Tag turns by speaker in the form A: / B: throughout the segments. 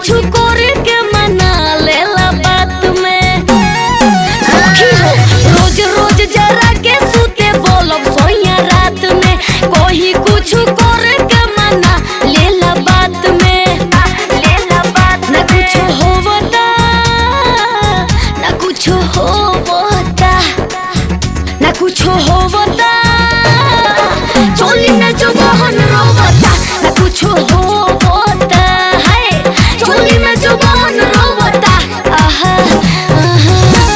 A: कुछ करे के मना लेला बात में सखी हो रोज रोज जरा के सूते बोलब सोया रात में कोई कुछ करे के मना लेला बात में लेला बात ना कुछ होवता ना कुछ होवता ना कुछ होवता चोली में जो बहन रोवता ना कुछ होवता है चोली में जो बहन रोवता आहा आहा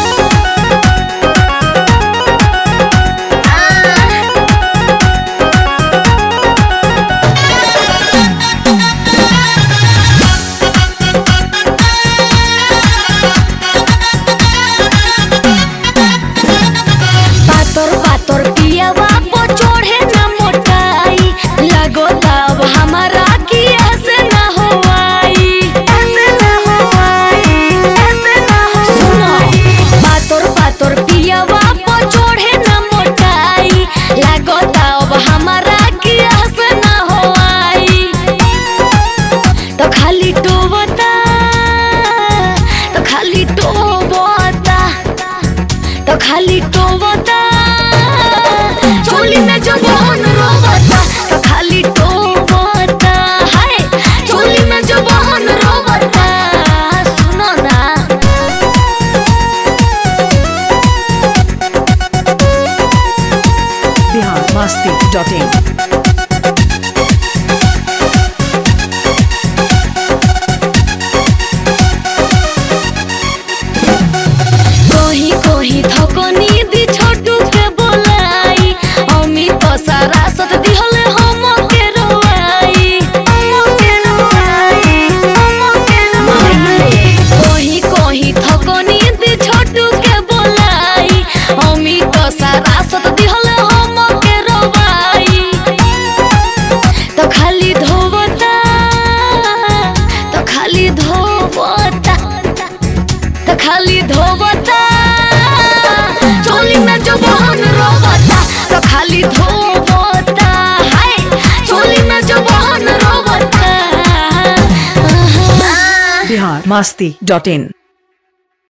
A: पातर पातर पियावा पो चढ़े न मोटाई लगो तब हमारा की ऐसे न होवाई ऐसे न होवाई ऐसे न सुनो पातर पातर पियावा पो चढ़े न मोटाई लगो तब हमारा की ऐसे न होवाई तो खाली टोवता तो खाली टोवता तो खाली टोवता चोली में जो बहन रोवता तो खाली टोवता हाय चोली में जो बहन रोवता सुनो ना
B: बिहार मस्ती डॉट इन
A: कोही कोही थकनी दी छोटू के बोलाई अमी तो सारा सत दिहले हम के रोवाई हम के रोवाई हम के रोवाई कोही कोही थकनी दी छोटू के बोलाई अमी तो सारा सत दिहले हम के रोवाई तो खाली धोवता तो खाली धोवता तो खाली धोवता चोली में जो बहन रोवता तो खाली धोवता हाय चोली में जो बहन रोवता
B: बिहार मस्ती डॉट इन